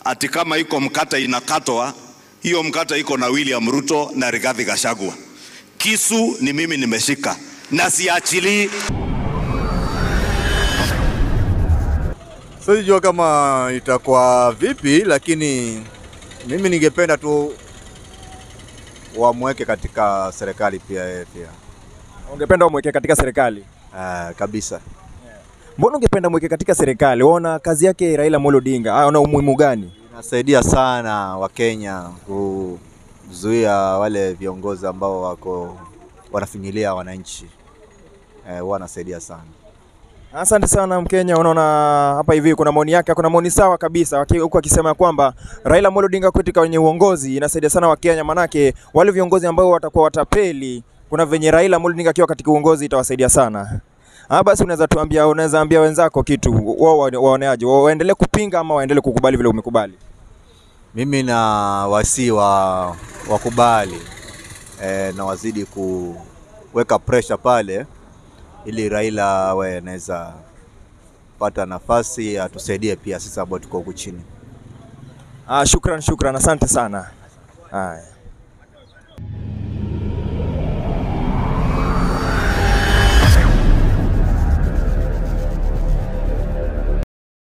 ati kama iko mkata inakatwa, hiyo mkata iko na William Ruto na Rigathi Gachagua. Kisu ni mimi nimeshika na siachilii. Sijua kama itakuwa vipi, lakini mimi ningependa tu wamweke katika serikali pia yeye pia. Ungependa umweke katika serikali? Ah, kabisa. Mbona ungependa mweke katika serikali? Waona kazi yake Raila Amolo Odinga, aona umuhimu gani? Inasaidia sana Wakenya kuzuia wale viongozi ambao wako wanafinyilia wananchi. Eh, huwa anasaidia sana. Asante sana Mkenya. Unaona hapa hivi kuna maoni yake, kuna maoni sawa kabisa, waki- huku akisema kwamba Raila Amolo Odinga katika kwenye uongozi inasaidia sana Wakenya, manake wale viongozi ambao watakuwa watapeli, kuna venye Raila Amolo Odinga akiwa katika uongozi itawasaidia sana. Ah, basi unaweza tuambia, unaweza ambia wenzako kitu, wao wa- waoneaje, Wa- waendelee kupinga ama waendelee kukubali vile umekubali? Mimi na wasi wa wakubali eh, na wazidi kuweka pressure pale ili Raila awe anaweza pata nafasi atusaidie pia sisi ambao tuko huku chini. Ah, shukran, shukran, asante sana. Haya.